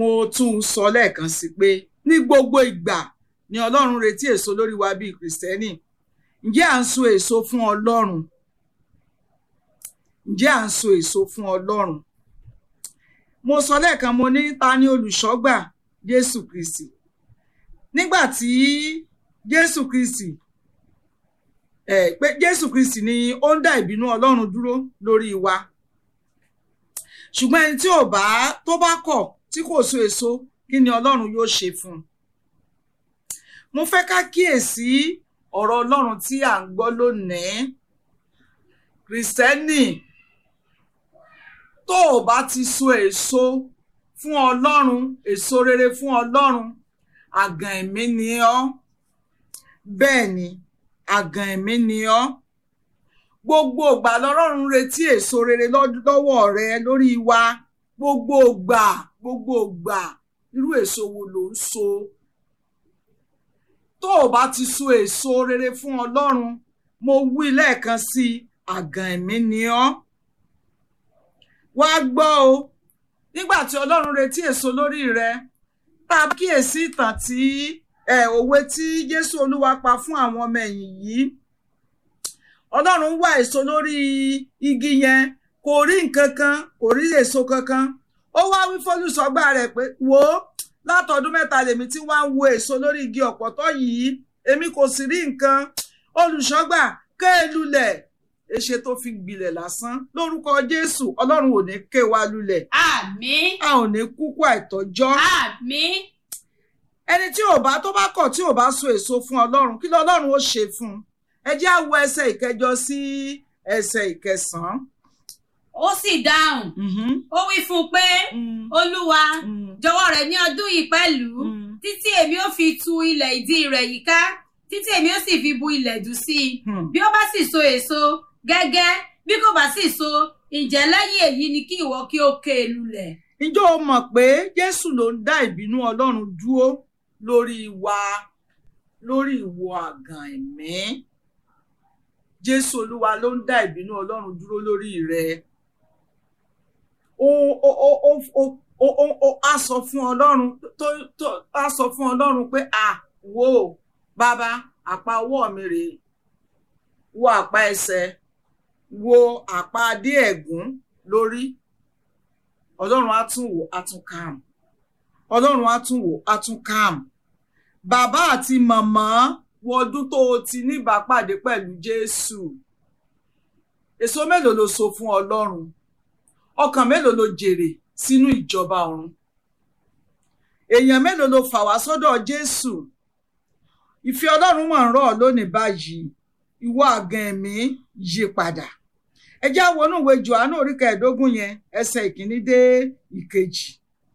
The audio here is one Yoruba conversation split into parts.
mo tún sọ lẹ́ẹ̀kan sí pé ní gbogbo ìgbà ni ọlọ́run retí èso lórí wa bíi kìrìsìtẹ́nì ǹjẹ́ à ń so èso fún ọlọ́run ǹjẹ́ à ń so èso fún ọlọ́run mo sọ lẹ́ẹ̀kan mo ní ta ni olùṣọ́gbà jésù kristi nígbà tí jésù kristi ẹ pé jésù kristi ni ó ń dá ìbínú ọlọ́run dúró lórí wa ṣùgbọ́n ẹni tí ò bá tó bá kọ̀ tí kò so èso kí ni ọlọ́run yóò ṣe fún un mo fẹ́ ká kíyèsí ọ̀rọ̀ ọlọ́run tí à ń gbọ́ lónìí kìrìsìtẹ́nì tó o bá ti so èso fún ọlọ́run èso rere fún ọlọ́run àgàn ẹ̀mí ni ọ́ bẹ́ẹ̀ ni àgàn ẹ̀mí ni ọ́ gbogbo ìgbà lọ́lọ́run retí èso rere lọ́wọ́ rẹ lórí wa gbogbo ìgbà gbogbo ìgbà irú èso wo ló ń so tó o bá ti so èso rere fún ọlọ́run mo wí lẹ́ẹ̀kan sí i àgàn ẹ̀mí ni ọ́ wá gbọ́ o nígbà tí ọlọ́run retí èso lórí rẹ tá a kíyèsí ìtàn tí ẹ òwe tí jésù olúwa pa fún àwọn ọmọ ẹ̀yìn yìí ọlọ́run wá èso lórí igi yẹn kò rí nǹkan kan kò rí èso kankan ó wá wí fólùsọgbà rẹ̀ pé wò ó látọdún mẹ́ta lèmi tí wá ń wo èso lórí igi ọ̀pọ̀tọ́ yìí èmi kò sì rí nǹkan olùṣọ́gbà kéè lulẹ̀ èṣe tó fi gbilẹ̀ lásán lórúkọ jésù ọlọ́run ò ní ké wa lulẹ̀ àmín a ò ní kúkú àìtọ́jọ́ àmín ẹni tí ò bá tó bá kọ̀ tí ò bá so èso fún ọlọ́run kí lọ́lọ́run ó ṣe fún un ẹ jẹ́ á wo ẹsẹ̀ ìkẹjọ sí ẹsẹ̀ ìkẹsàn-án. ó sì dáhùn Mhm. ó wí fún un pé Mm. olúwa Mm. jọ̀wọ́ rẹ̀ ní ọdún yìí pẹ̀lú Mm. títí èmi ó fi tu ilẹ̀ ìdí rẹ̀ yíká títí èmi ó sì fi bu ilẹ̀ dùn sí i Hmm. bí ó bá sì so èso gẹ́gẹ́ bí kò bá sì so ǹjẹ́ lẹ́yìn èyí ni kí ìwọ kí ó ké e lulẹ̀. ǹjọ́ o mọ̀ pé jésù ló ń dá ìbínú ọlọ́run dúró lórí wa lórí ìwọ àgàn ẹ̀mí jésù olúwa ló ń dá ìbínú ọlọ́run dúró lórí rẹ ó ó ó ó ó ó ó ó á sọ fún ọlọ́run tó tó á sọ fún ọlọ́run pé à wò ó bàbá àpá ọwọ́ mi rèé wo àpá ẹsẹ̀ wo àpá adé ẹ̀gún lórí ọlọ́run á tún wò á tún calm ọlọ́run á tún wò á tún calm bàbá àti màmá wo ọdún tó o ti níbàápàdé pẹ̀lú jésù èso mélòó ló so fún ọlọ́run ọkàn mélòó ló jèrè sínú ìjọba ọ̀run èèyàn mélòó ló fà wá sọ́dọ̀ jésù ìfẹ́ ọlọ́run mọ̀ ń rọ̀ ọ́ lónìí báyìí ìwọ àgàn ẹ̀mí yí padà ẹ já wọnú ìwé johannu orí kẹẹ̀ẹ́dógún yẹn ẹsẹ̀ ìkíní dé ìkejì.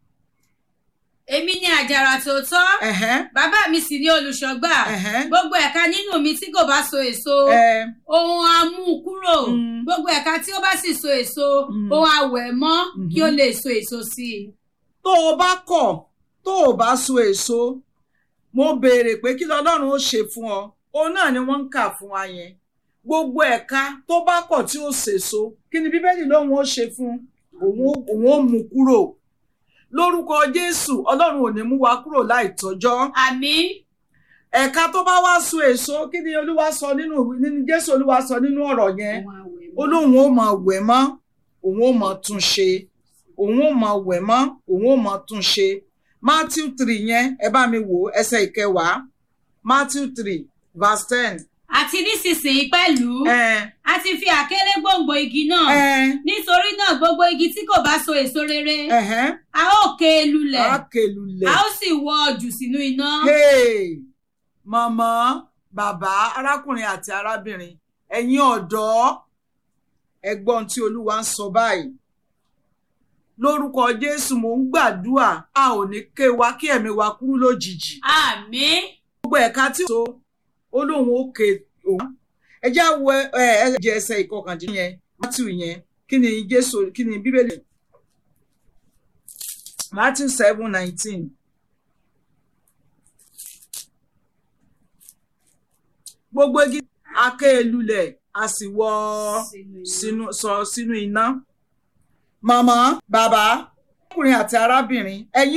èmi ni àjàrà tòótọ́ ẹ̀hẹ́n, bàbá mi sì ni olùṣọ́gbà ẹ̀hẹ́n, gbogbo ẹ̀ka nínú mi tí kò bá so èso ẹ̀, ohun á mú un kúrò Mm. gbogbo ẹ̀ka tí ó bá sì so èso Mm. ohun á wẹ̀ mọ́ kí ó Mhm. lè so èso sí i. tó o bá kọ̀ tó o bá so èso mo béèrè pé kí lọ́lọ́run ó ṣe fún ọ òun náà ni wọ́n ń kà fún wa yẹn gbogbo ẹ̀ka tó bá kọ̀ tí ó sèso kí ni bíbélì lóun ó ṣe fún òun ó- òun ó mú kúrò lórúkọ jésù ọlọ́run ò ní mú wa kúrò láì tọ́jọ́ àmín ẹ̀ka tó bá wá so èso kí ni olúwa sọ nínú nínú jésù olúwa sọ nínú ọ̀rọ̀ yẹn ohun á wẹ̀ ó mọ́. lóun ó máa wẹ̀ mọ́ òun ó máa tún ṣe òun ó máa wẹ̀ mọ́ òun ó máa tún ṣe matthew three yẹn ẹ bá mi wò ó, ẹsẹ̀ ìkẹwàá matthew three verse ten. àti nísinsìnyí pẹ̀lú ẹ a ti fi àkélé gbòǹgbò igi náà ẹ nítorí náà gbogbo igi tí kò bá so èso rere ẹhẹn a ó ké e lulẹ̀ àkèlulẹ̀. a ó sì wọ́ ọ jù sínú iná. hey màmá bàbá arákùnrin àti arábìnrin ẹ̀yin ọ̀dọ́ ẹ̀gbọ́n tí olúwa ń sọ báyìí lórúkọ jésù mò ń gbàdúrà a ò ní ké wa kí ẹ̀mí wa kúrú lójijì àmín gbogbo ẹ̀ka tí ó so ó lóun ó ké òun ẹ jẹ́ wo ẹ ẹ jẹ ẹsẹ̀ ìkọkàndín yẹn matthew yẹn kí ni jésù kí ni bíbélì matthew seven nineteen. gbogbo igi aké lulẹ̀ a sì wọ́ sínú sọ sínú iná. màmá bàbá ọkùnrin àti arábìnrin ẹ̀yin